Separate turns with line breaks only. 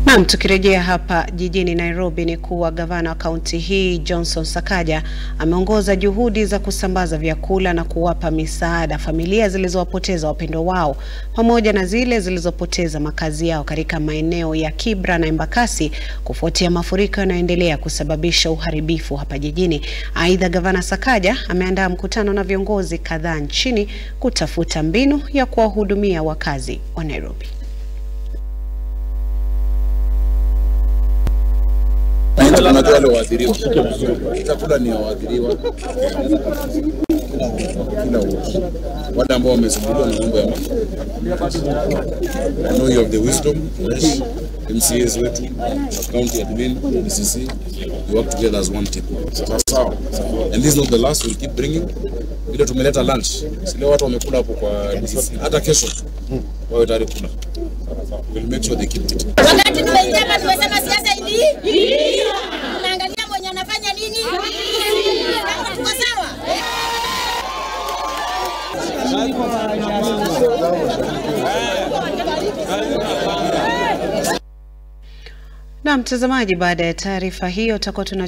Naam, tukirejea hapa jijini Nairobi ni kuwa gavana wa kaunti hii Johnson Sakaja ameongoza juhudi za kusambaza vyakula na kuwapa misaada familia zilizowapoteza wapendwa wao pamoja na zile zilizopoteza makazi yao katika maeneo ya Kibra na Embakasi kufuatia mafuriko yanayoendelea kusababisha uharibifu hapa jijini. Aidha, gavana Sakaja ameandaa mkutano na viongozi kadhaa nchini kutafuta mbinu ya kuwahudumia wakazi wa Nairobi.
Unajua wale waathiriwa, chakula ni ya waathiriwa kila wiki, wale ambao wamesumbuliwa na mambo ya maji. I know you have the wisdom, yes. MCAs wetu, county admin, DCC, we work together as one team. Sawa. And this is not the last, we'll keep bringing. Vile tumeleta lunch, si leo watu wamekula hapo kwa DCC, hata kesho wawe tayari kula. We'll make sure they keep it.
Wakati tumeingia hapa tumesema siasa ili tunaangalia mwenye anafanya nini. Kama tuko sawa.
Na mtazamaji, baada ya taarifa hiyo tutakuwa tuna